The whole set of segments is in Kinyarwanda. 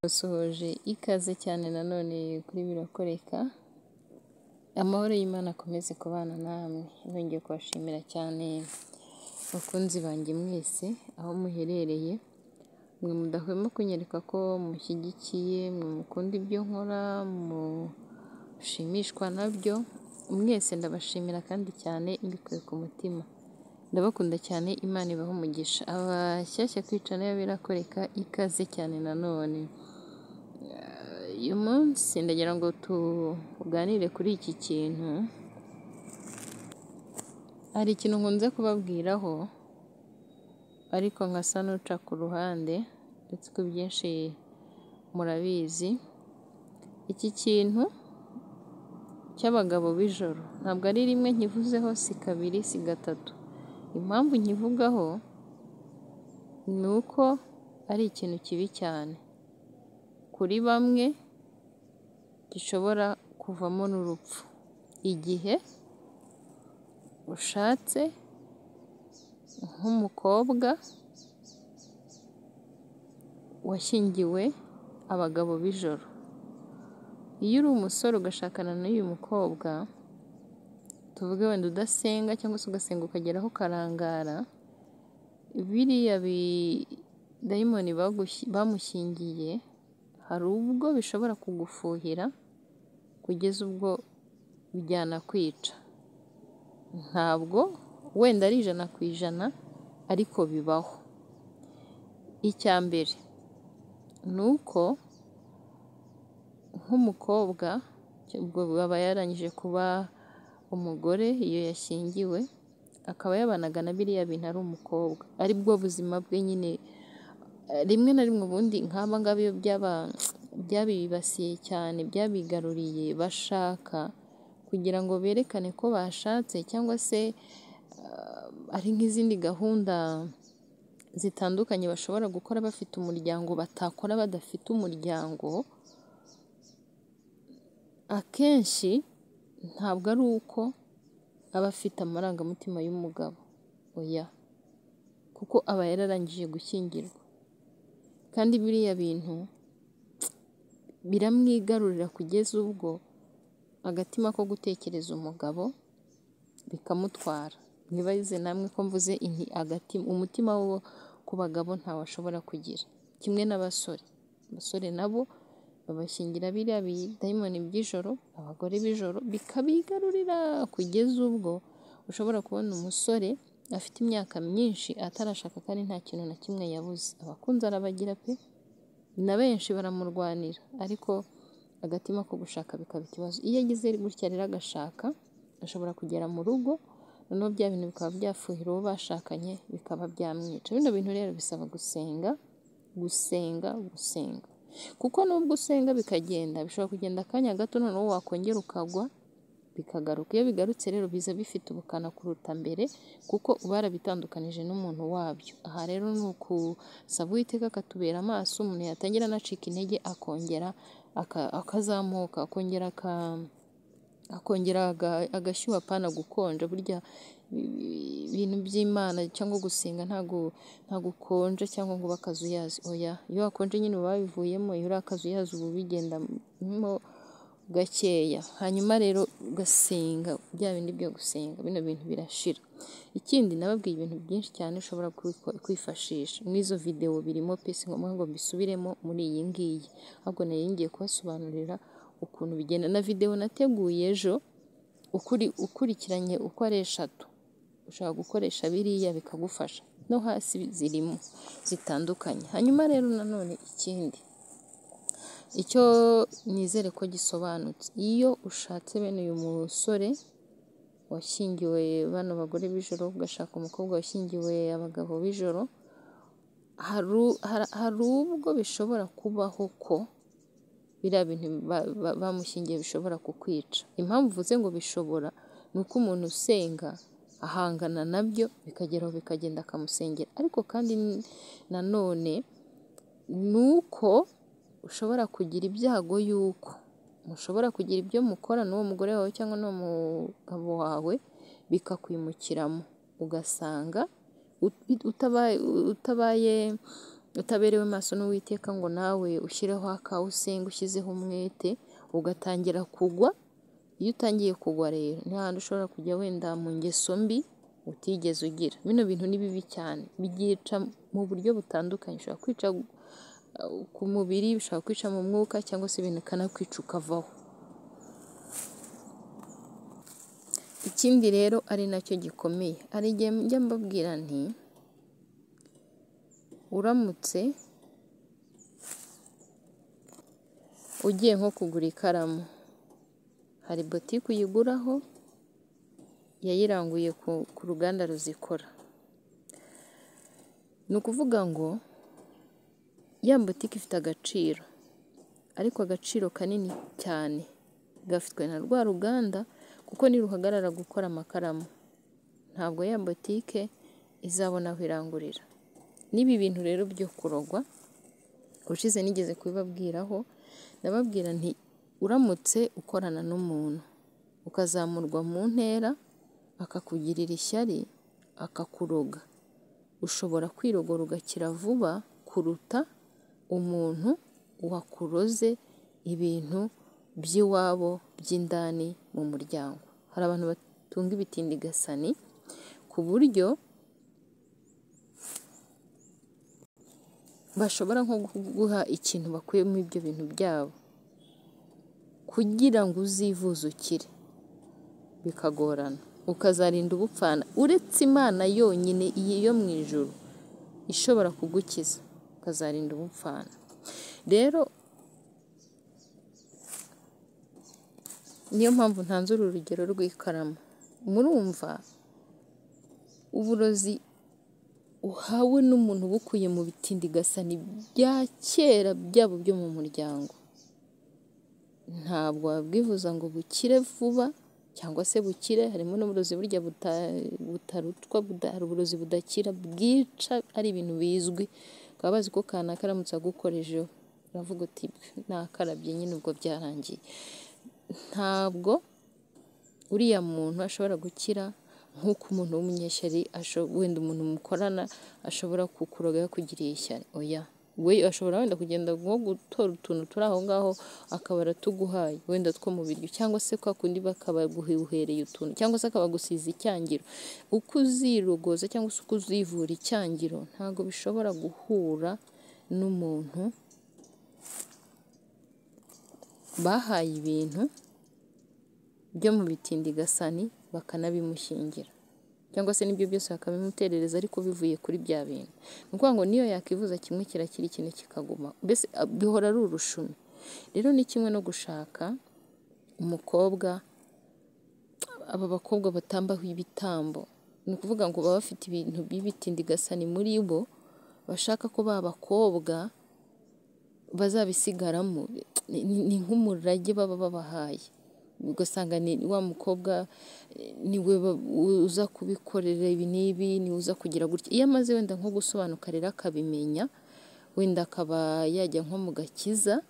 Basohoje ikaze cyane nanone kuri birakoreka, amahoro y'Imana akomeze kubana namwe, nongeye kubashimira cyane bakunzi banjye mwese aho muherereye, mwe mudahwema kunyereka ko mushyigikiye, mwe mukunda ibyo nkora, mushimishwa nabyo, mwese ndabashimira kandi cyane mbikuye ku mutima, ndabakunda cyane Imana ibahe umugisha, abashyashya kwicana birakoreka ikaze cyane nanone, uyu munsi ndagira ngo tuganire kuri iki kintu, hari ikintu nkunze kubabwiraho ariko nkasa n'uca ku ruhande ndetse ko ibyinshi murabizi, iki kintu cy'abagabo b'ijoro ntabwo ari rimwe nkivuzeho, si kabiri, si gatatu, impamvu nkivugaho ni uko ari ikintu kibi cyane kuri bamwe, gishobora kuvamo n'urupfu igihe ushatse nk'umukobwa washyingiwe abagabo b'ijoro, iyo uri umusore ugashakana n'uyu mukobwa, tuvuge wenda udasenga cyangwa se ugasenga ukageraho ukarangara, biriya bidayimoni bamushyingiye hari ubwo bishobora kugufuhira kugeza ubwo byanakwica, ntabwo wenda ari ijana ku ijana ariko bibaho, icya mbere ni uko nk'umukobwa ubwo aba yarangije kuba umugore iyo yashyingiwe, akaba yabanaga na biriya bintu ari umukobwa, ari bwo buzima bwe nyine, rimwe na rimwe ubundi nk'aba ngaba iyo byabibasiye cyane, byabigaruriye bashaka kugira ngo berekane ko bashatse cyangwa se hari nk'izindi gahunda zitandukanye bashobora gukora bafite umuryango batakora badafite umuryango, akenshi ntabwo ari uko aba afite amarangamutima y'umugabo, oya kuko aba yararangije gushyingirwa kandi biriya bintu biramwigarurira kugeza ubwo agatima ko gutekereza umugabo bikamutwara, mwibaze namwe ko mvuze nti umutima wo ku bagabo ntawo ashobora kugira, kimwe n'abasore, abasore nabo babashyingira biriya bidayimoni by'ijoro, abagore b'ijoro bikabigarurira kugeza ubwo ushobora kubona umusore afite imyaka myinshi atarashaka kandi nta kintu na kimwe yabuze, abakunzi arabagira pe na benshi baramurwanira ariko agatima ko gushaka bikaba ikibazo, iyo agize gutya rero agashaka ashobora kugera mu rugo noneho bya bintu bikaba byafuhira uwo bashakanye bikaba byamwica, bino bintu rero bisaba gusenga, gusenga, gusenga kuko nubwo usenga bikagenda bishobora kugenda akanya gato noneho wakongera ukagwa bikagaruka, iyo bigarutse rero biza bifite ubukana kuruta mbere kuko uba warabitandukanije n'umuntu wabyo, aha rero ni ukusaba Uwiteka akatubera amaso umuntu yatangira anacika intege akongera akazamuka, akongera akongera agashyuha apana gukonja, burya ibintu by'Imana cyangwa gusenga nta gukonja cyangwa ngo ube akazi uyazi, oya iyo wakonje nyine uba wabivuyemo, iyo uri akazi uyazi uba ubigendamo gakeya, hanyuma rero ugasenga bya bindi byo gusenga, bino bintu birashira, ikindi nababwiye ibintu byinshi cyane ushobora kwifashisha, n'izo videwo birimo pe si ngombwa ngo mbisubiremo muri iyi ngiyi, ahubwo nari ngiye kubasobanurira ukuntu bigenda, na videwo nateguye ejo ukurikiranye uko ari eshatu, ushobora gukoresha biriya bikagufasha, no hasi zirimo zitandukanye, hanyuma rero nanone ikindi icyo nizere ko gisobanutse, iyo ushatse bene uyu musore washyingiwe bano bagore b'ijoro, ugashaka umukobwa washyingiwe abagabo b'ijoro, hari ubwo bishobora kubaho ko biriya bintu bamushyingiye bishobora kukwica, impamvu mvuze ngo bishobora ni uko umuntu usenga ahangana nabyo bikageraho bikagenda akamusengera, ariko kandi nanone ni uko ushobora kugira ibyago y'uko mushobora kugira ibyo mukora n'uwo mugore wawe cyangwa n'uwo mugabo wawe bikakwimukiramo, ugasanga utabaye utaberewe maso n'uwiteka ngo nawe ushyireho akawusenga ushyizeho umwete ugatangira kugwa iyo utangiye kugwa rero ni ahantu ushobora kujya wenda mu ngeso mbi utigeze ugira bino bintu ni bibi cyane byica mu buryo butandukanye ushobora kwica ku mubiri bishobora kwica mu mwuka cyangwa se ibintu bikanakwica ukavaho ikindi rero ari nacyo gikomeye hari igihe njya mbabwira nti uramutse ugiye nko kugura ikaramu hari botike uyiguraho yayiranguye ku ruganda ruzikora ni ukuvuga ngo ya botike ifite agaciro ariko agaciro kanini cyane gafitwe na rwa ruganda kuko niruhagarara gukora amakaramu ntabwo ya botike izabona aho irangurira n'ibi bintu rero byo kurogwa ubushize nigeze kubibabwiraho ndababwira nti uramutse ukorana n'umuntu ukazamurwa mu ntera akakugirira ishyari akakuroga ushobora kwirogora ugakira vuba kuruta umuntu wakuroze ibintu by'iwabo by'indani mu muryango hari abantu batunga ibitindigasani ku buryo bashobora nko guha ikintu bakuyemo ibyo bintu byabo kugira ngo uzivuze ukire bikagorana ukazarinda ubupfana uretse imana yonyine iyi yo mu ijoro ishobora kugukiza ukazarinda ubupfana rero niyo mpamvu ntanze uru rugero rw'ikaramu murumva uburozi uhawe n'umuntu ubukuye mu bitindigasani bya kera byabo byo mu muryango ntabwo wabwivuza ngo bukire vuba cyangwa se bukire harimo n'uburozi burya butarutwa hari uburozi budakira bwica ari ibintu bizwi ukaba bazi ko kana karamutse agukorejeho uravuga uti nakarabye nyine ubwo byarangiye ntabwo uriya muntu ashobora gukira nk'uko umuntu w'umunyeshyari wenda umuntu mukorana ashobora kukuroga yakugiriye ishyari oya we ashobora wenda kugenda nko gutora utuntu turi aho ngaho akaba aratuguhaye wenda two mu biryo cyangwa se kwa kundi bakabaguhereye utuntu cyangwa se akabagusiza icyangiro uko uzirogoza cyangwa se uko uzivura icyangiro ntabwo bishobora guhura n'umuntu bahaye ibintu byo mu bitindigasani bakanabimushingira cyangwa se n'ibyo byose bakabimuterereza ariko bivuye kuri bya bintu ni ukuvuga ngo niyo yakivuza kimwe kirakira ikintu kikaguma mbese bihora ari urushumi rero ni kimwe no gushaka umukobwa aba bakobwa batambaho ibitambo ni ukuvuga ngo baba bafite ibintu by'ibitindigasani muri bo bashaka ko ba bakobwa bazabisigaramo ni nk'umurage baba babahaye ugasanga ni wa mukobwa niwe uza kubikorera ibi n'ibi niwe uza kugira gutya iyo amaze wenda nko gusobanuka rero akabimenya wenda akaba yajya nko mu gakiza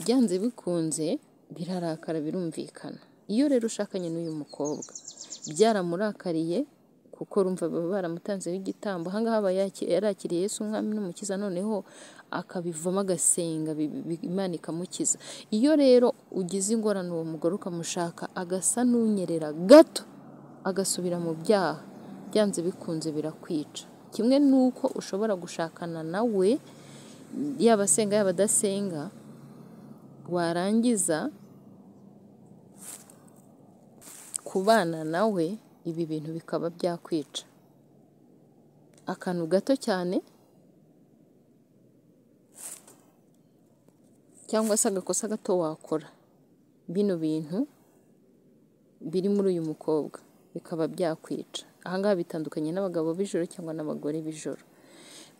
byanze bikunze birarakara birumvikana iyo rero ushakanye n'uyu mukobwa byaramurakariye kuko rumva baba baramutanzeho igitambo aha ngaha aba yarakiriye Yesu umwami n'umukiza noneho akabivamo agasenga imana ikamukiza iyo rero ugize ingorane uwo mugore ukamushaka agasa n'unyerera gato agasubira mu byaha byanze bikunze birakwica kimwe n'uko ushobora gushakana nawe yaba asenga yaba adasenga warangiza kubana nawe ibi bintu bikaba byakwica akantu gato cyane cyangwa se agakosa gato wakora bino bintu biri muri uyu mukobwa bikaba byakwica ahangaha bitandukanye n'abagabo b'ijoro cyangwa n'abagore b'ijoro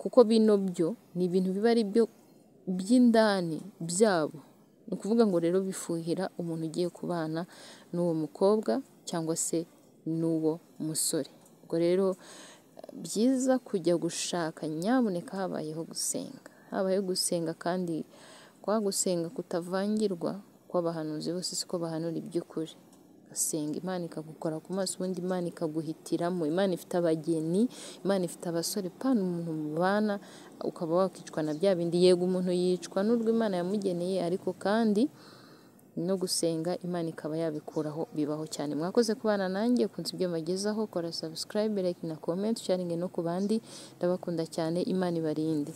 kuko bino byo ni ibintu biba ari byo by'indani byabo ni ukuvuga ngo rero bifuhira umuntu ugiye kubana n'uwo mukobwa cyangwa se n'uwo musore ubwo rero byiza kujya gushaka nyabuneka habayeho gusenga habayeho gusenga kandi kwa gusenga kutavangirwa kw'abahanuzi bose siko bahanura iby'ukuri senga imana ikagukora ku maso ubundi imana ikaguhitiramo imana ifite abageni imana ifite abasore pana umuntu mubana ukaba wakicwa na bya bindi yego umuntu yicwa n'urwo imana yamugeneye ariko kandi no gusenga imana ikaba yabikuraho bibaho cyane mwakoze kubana nanjye ukunze ibyo mbagezaho kora subscribe like na comment sharing no ku bandi ndabakunda cyane imana ibarinde